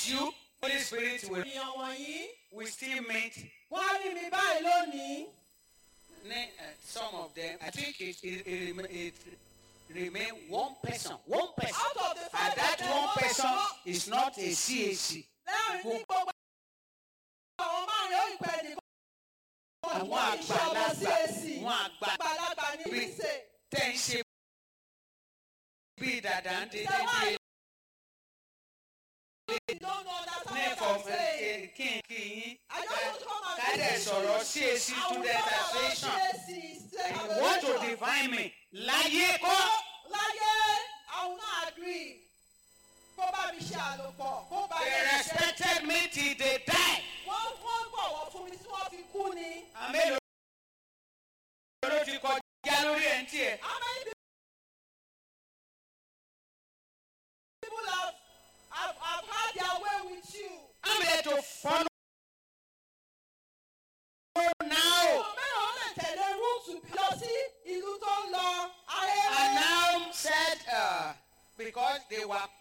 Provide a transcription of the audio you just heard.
you, Holy Spirit will, ènìyàn wọ̀nyí will still meet. wọ́n á rí mi báyìí lónìí. Ne- uh, Some of them, I think it, it, it, rema- it remain one person. One person. out of the five And that of them, one wọ́n- person wọ́n- is not a CAC. láàrin ní gbogbo àwọn márùn-ún yóò pẹ́ nìkan. Àwọn Wọ́n kì í ṣe ọmọ àgbàlagbà, CAC. àwọn àgbà àgbàlagbà ní bí- bísè. tẹ́ ń ṣe bí dàda ń dédé Ṣé wá bí You don't know understand ní what fọm I'm saying. kí n kí yín. I don't want to come and Kádẹ̀ visit sọ̀rọ̀ you. CAC I will student talk about association. CAC, state And you want to association. define me. Láyé kọ́. Láyé, I will not agree. Kó bá mi ṣe àlòpọ̀, kó bá mi They ṣe. respected me till they die. Wọ́n wọ́n bọ̀wọ̀ fún mi tí wọ́n fi kú ni. Àmélòó ló ti kọjá lórí ẹ̀ ń tiẹ̀. How many people have, have, have had their way with you? I'm here to follow now. Ọmọ mẹ́rin ó lè tẹ̀lé rúùtù lọ sí ìlú tó ń lọ. Ayé And now said, uh, because they were